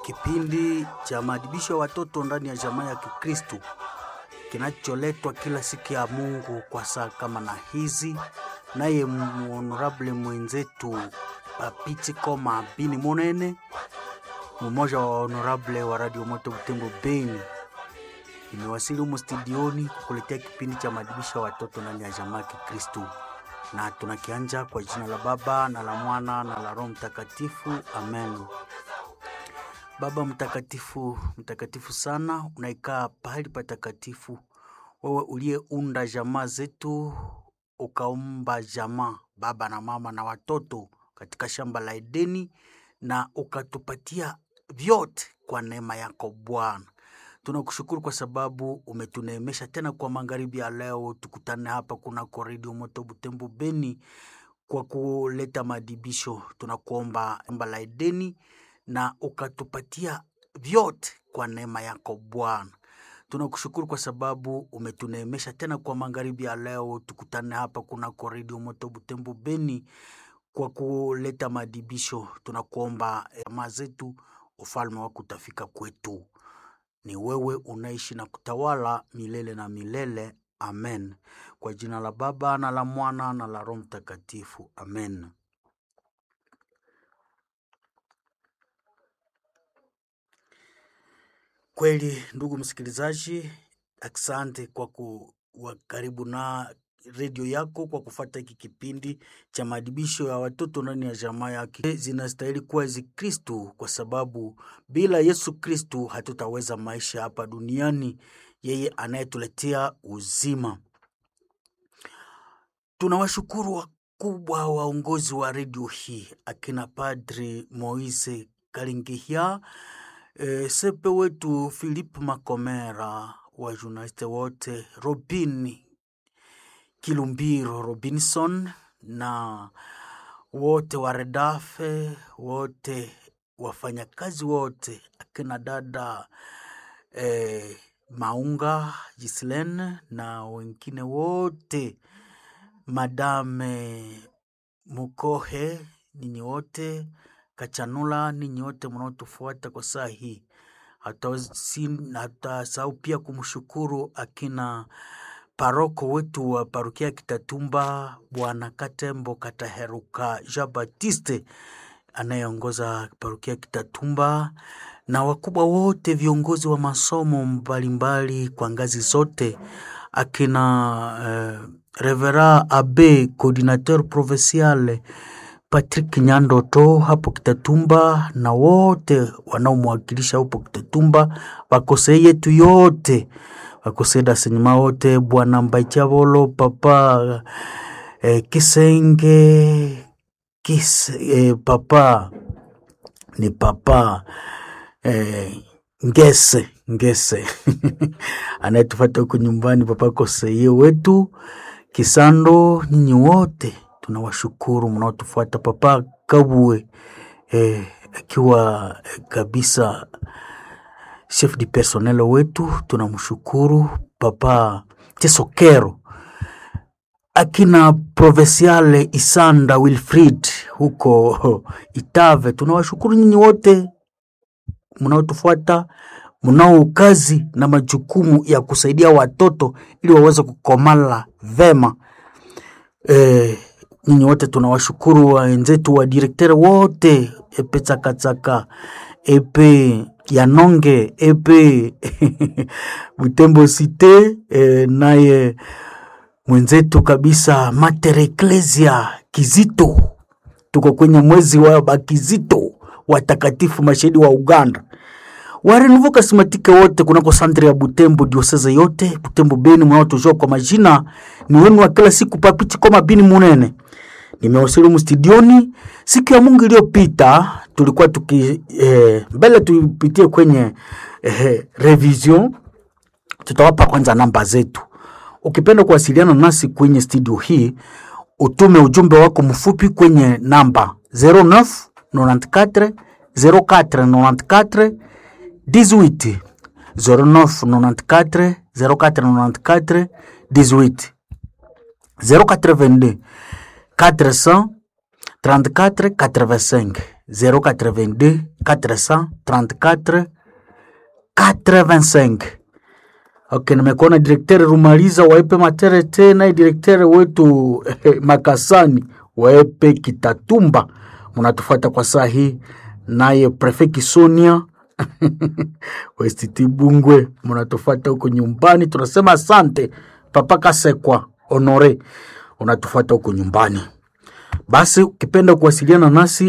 kipindi cha maadibisho ya watoto ndani ya jamaa ya Kikristo kinacholetwa kila siku ya Mungu kwa saa kama na hizi, naye honorable mwenzetu Papiti Koma Bini Monene, mmoja wa honorable wa Radio Moto Butembo Beni, imewasili humu studioni kukuletea kipindi cha maadibisho ya watoto ndani ya jamaa ya Kikristo, na tunakianja kwa jina la Baba na la Mwana na la Roho Mtakatifu, amen. Baba mtakatifu, mtakatifu sana, unaikaa pahali patakatifu, wewe uliyeunda jamaa zetu, ukaumba jamaa baba na mama na watoto katika shamba la Edeni, na ukatupatia vyote kwa neema yako Bwana. Tunakushukuru kwa sababu umetuneemesha tena kwa magharibi ya leo, tukutane hapa kunako Redio Moto Butembo Beni kwa kuleta maadibisho. Tunakuomba shamba la Edeni na ukatupatia vyote kwa neema yako Bwana. Tunakushukuru kwa sababu umetuneemesha tena kwa magharibi ya leo, tukutane hapa kunako Redio Moto Butembo Beni kwa kuleta maadibisho. Tunakuomba jamaa zetu, ufalme wako utafika kwetu. Ni wewe unaishi na kutawala milele na milele. Amen. Kwa jina la Baba na la Mwana na la Roho Mtakatifu. Amen. Kweli ndugu msikilizaji, asante kwa kuwa karibu na redio yako kwa kufata hiki kipindi cha maadibisho ya watoto ndani ya jamaa yake. Zinastahili kuwa hizi Kristu, kwa sababu bila Yesu Kristu hatutaweza maisha hapa duniani, yeye anayetuletea uzima. Tunawashukuru wakubwa waongozi wa redio hii akina Padri Moise Kalingihia, e, sepe wetu Philip Makomera, wajurnaliste wote, Robin Kilumbiro Robinson na wote wa Redafe, wote wafanyakazi wote, akina dada eh, Maunga Gislen na wengine wote, madame Mukohe, ninyi wote Kachanula, ninyi wote mnaotufuata kwa saa hii. Hatasahau pia kumshukuru akina paroko wetu wa parokia Kitatumba, Bwana Katembo Kataheruka Jean Baptiste anayeongoza parokia Kitatumba, na wakubwa wote viongozi wa masomo mbalimbali kwa ngazi zote, akina eh, Revera Abe coordinateur provincial Patrick Nyandoto hapo Kitatumba, na wote wanaomwakilisha hapo Kitatumba, wakosei yetu yote wakoseda senyuma wote bwana Mbaityavolo papa eh, Kisenge kis, eh, papa ni papa eh, Ngese Ngese anayetufata huku nyumbani, papa koseye wetu Kisando, nyinyi wote tunawashukuru mnaotufuata, papa Kabue eh, akiwa eh, kabisa chef du personnel wetu tunamshukuru papa Tesokero, akina provinciale Isanda Wilfrid huko Itave, tunawashukuru nyinyi wote mnaotufuata, mnao kazi na majukumu ya kusaidia watoto ili waweze kukomala vema. E, nyinyi wote tunawashukuru wenzetu wa direktere wote epe Tsakatsaka epe Yanonge epe Butembo Cite e, naye mwenzetu kabisa Mater Ecclesia Kizito, tuko kwenye mwezi wa Bakizito watakatifu mashahidi wa Uganda warenuvo kasimatike wote kunako santre ya Butembo dioseze yote Butembo Beni, mnaotujua kwa majina ni wenu wa kila siku Papiti Koma Bini Munene. Nimewasili humu studioni siku ya Mungu iliyopita, tulikuwa tuki eh, mbele tupitie kwenye eh, revision. Tutawapa kwanza namba zetu. Ukipenda kuwasiliana nasi kwenye studio hii, utume ujumbe wako mfupi kwenye namba 09 94 04 94 18 09 94 04 94 18 082 400 34 85 082 434 85 Okay, nimekuona direkteri Rumaliza waepe Matere tena direkteri wetu eh, Makasani waepe Kitatumba, munatufuata kwa saa hii, naye prefe Kisonia Westiti Bungwe munatufuata huko nyumbani, tunasema asante. Papa Kasekwa Honore unatufuata huko nyumbani. Basi ukipenda kuwasiliana nasi